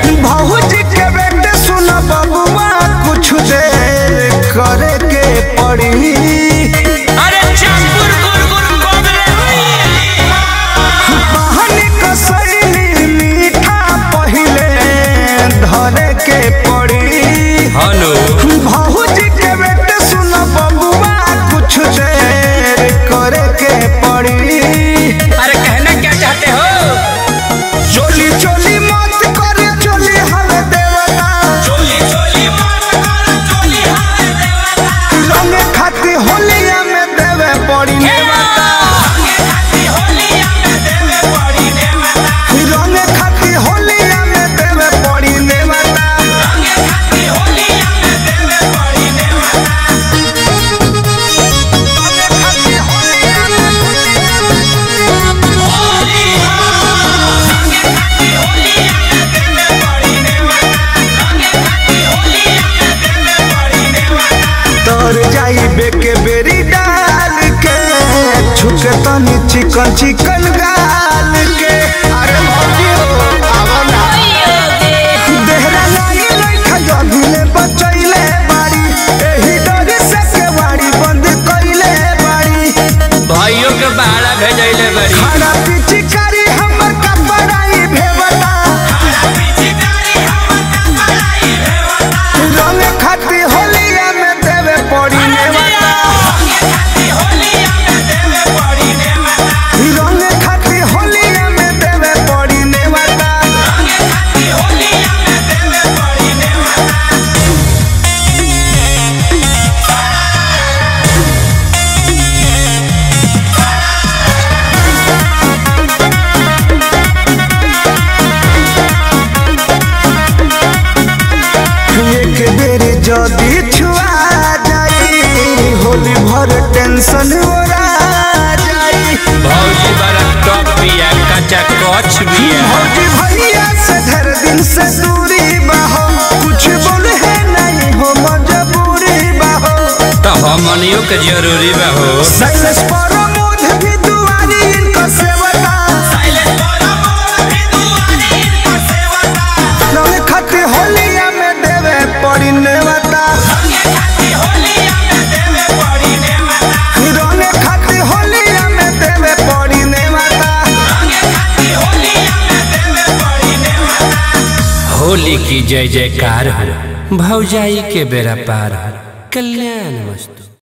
भौजी के बेटे सुन बबुआ कुछ देर करे के पड़ी अरे चंपुर गुरगुर कोबरे बहनी कसैली मीठा पहिले धरे के पड़ी हेलो भौजी के बेटे सुन बबुआ कुछ देर करे के पड़ी अरे कहना क्या चाहते हो चोली चोली मत करे चोली हमें देवता चोली चोली मार कर चोली हाय देवता रंग खाती होलिया में देवे पड़ी नेवता खाती होलिया में देवे पड़ी देवता रंग खाती होलिया में देवे पड़ी नेवता खाती होलिया में देवे पड़ी देवता होली संगे खाती होलिया में देवे पड़ी देवता संगे खाती होलिया में देवे पड़ी देवता तर जाई बेके बेरी डाल के छुके तनी चिकन चिकन गाल के अरे भौजी हो आवा ना देहरा लाई लइखा जभिले बचैले बाड़ी एही डरे से केवाड़ी बंद कइले बाड़ी भाइयों के बाड़ा भेजैले बड़ी खाना पिचकारी हमर कपड़ाई भेवता रंग खाती होलिया में देवे पड़ी नेवता रंग खाती होलिया में देवे पड़ी नेवता एक बेर जदी छुआ जाई होली भर टेंशन ओरा जाई भौजी बड़ा टॉप बिया कच्चा कच बिया भौजी भैया से ढेर दिन से दूरी बाहो कुछ बोले है नहीं हो मजबूरी बाहो तो हमनियों के जरूरी बा हो साइलेंस पर मोध भी दुआरी इनको सेवता रंग खाती होलिया में देवे पड़ी नेवता रंग खाती होलिया में देवे पड़ी नेवता होली की जय जयकार हो भौजाई के बेरा पार हो कल्याण वस्तु